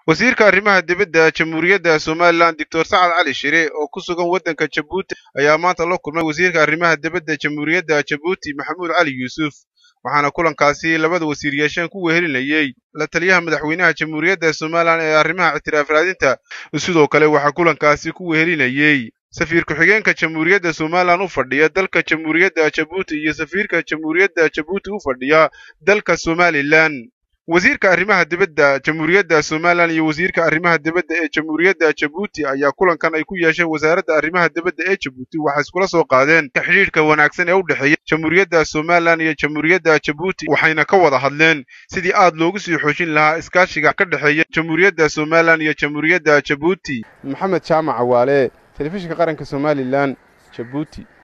wasiirka arrimaha dibadda jamhuuriyadda somalilan doctor sacad cali shire oo ku sugan waddanka jabuuti ayaa maanta la kulmay wasiirka arrimaha dibadda jamhuuriyadda jabuuti maxamuud cali yuusuf waxaana kulankaasi labada wasiir yeesheen ku wehelinayey la taliyaha madaxweynaha jamhuuriyadda somalilan ee arrimaha ictiraaf raadinta sidoo kale waxaa kulankaasi ku wehelinayey safiir ku-xigeenka jamhuuriyadda somalilan u fadhiya dalka jamhuuriyadda jabuuti iyo safiirka jamhuuriyadda jabuuti u fadhiya dalka somalilan wasiirka arrimaha dibadda jamhuuriyadda somalilan iyo wasiirka arrimaha dibadda ee jamhuuriyadda jabuuti ayaa kulankan ay ku yeesheen wasaaradda arrimaha dibadda ee jabuuti waxay iskula soo qaadeen xidhiidhka wanaagsan ee u dhexeeya jamhuuriyadda somalilan iyo jamhuuriyadda jabuuti waxayna ka wada hadleen sidii aad loogu sii xoojin lahaa iskaashiga ka dhexeeya jamhuuriyadda somalilan iyo jamhuuriyadda jabuuti maxamed jaamac cawaale telefishinka qaranka somalilan jabuuti